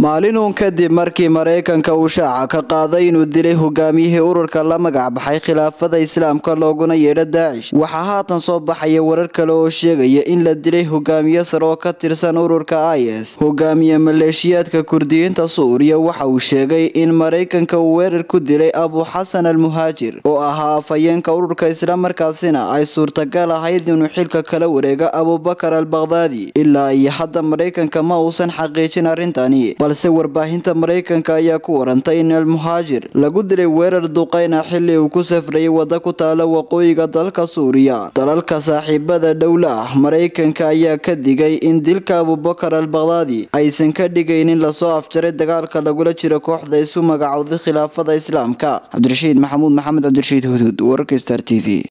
maalin uun kadib markii maraykanka uu shaaca ka qaaday inuu dilay hogaamiyihii ururka la magac baxay khilaafada islaamka looguna yeedho daacish waxaa haatan soo baxaya warar kale oo sheegaya in la dilay hogaamiye sare oo ka tirsan ururka i s hogaamiye maleeshiyaadka kurdiyiinta suuriya waxa uu sheegay in maraykanka uu weerar ku dilay abu xasan al muhaajir oo ahaa afhayeenka ururka islamarkaasina ay suurtagal ahayd inuu xilka kala wareega abubakar al bakhdadi ilaa iyo hadda maraykanka ma uusan xaqiijin arrintani balse warbaahinta maraykanka ayaa ku warantay in almuhaajir lagu dilay weerar duqeyna xili uu ku safrayay wadda ku taala waqooyiga dalka suuriya dalalka saaxiibada dhowla ah maraykanka ayaa ka digay in dilka abubakar al bakhdadi aysan ka dhigaynin lasoo afjaray dagaalka lagula jiro kooxda isu magacowday khilaafada islaamka cabdirashiid maxamuud maxamed cabdirashiid huduud wararka star t v